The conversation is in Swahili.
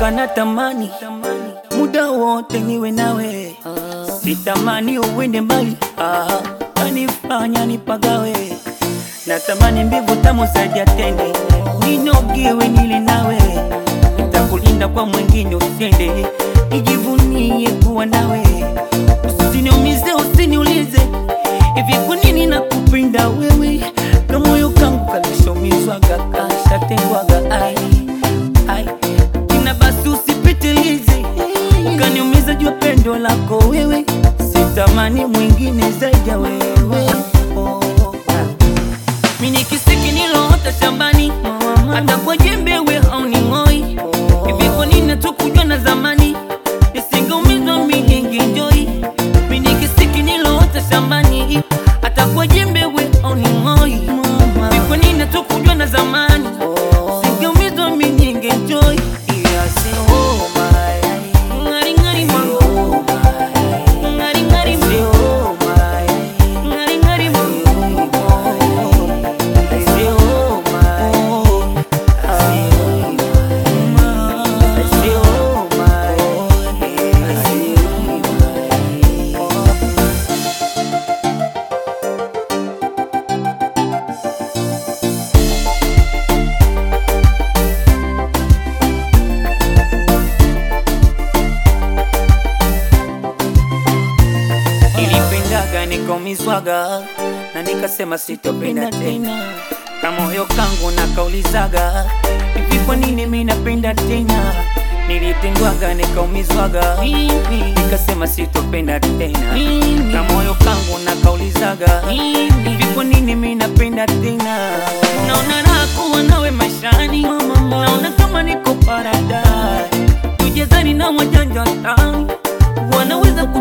Mwenzako natamani muda wote niwe nawe, sitamani uwende mbali, ah, kanifanya nipagawe. Natamani mbivu tamu zaidi ya tende, ninogewe nile nawe, nitakulinda kwa mwingine usiende, nijivunie kuwa nawe, usiniumize, usiniulize hivi kwa nini nakupenda wewe, na moyo kangu kalishomizwaga kashatengwaga, ai ai ina basi usipitilize, ukaniumiza jua pendo lako wewe, sitamani mwingine zaidi ya wewe oh. Mimi ni kisiki niloota shambani, hata kwa jembe we hauning'oi. Hivi kwa nini hatukujua na zamani, nisingeumizwa mimi ningenjoi. Mimi ni kisiki niloota shambani, hata kwa jembe we hauning'oi. Hivi kwa nini hatukujua na zamani, nisingeumizwa mimi ningenjoi. Ngari ngari mango, ngari ngari mango, ngari ngari mango. Nilipendaga nikaumizwaga na nikasema sitopenda tena, kama moyo kangu nakaulizaga hivi, kwa nini mimi napenda tena? Nilitendwaga nikaumizwaga nikasema sitopenda tena, kama moyo kangu nakaulizaga hivi, kwa nini mimi napenda tena? Naona raha kuwa nawe maishani, naona kama niko paradise, tujezani na wajanja tani wanaweza ku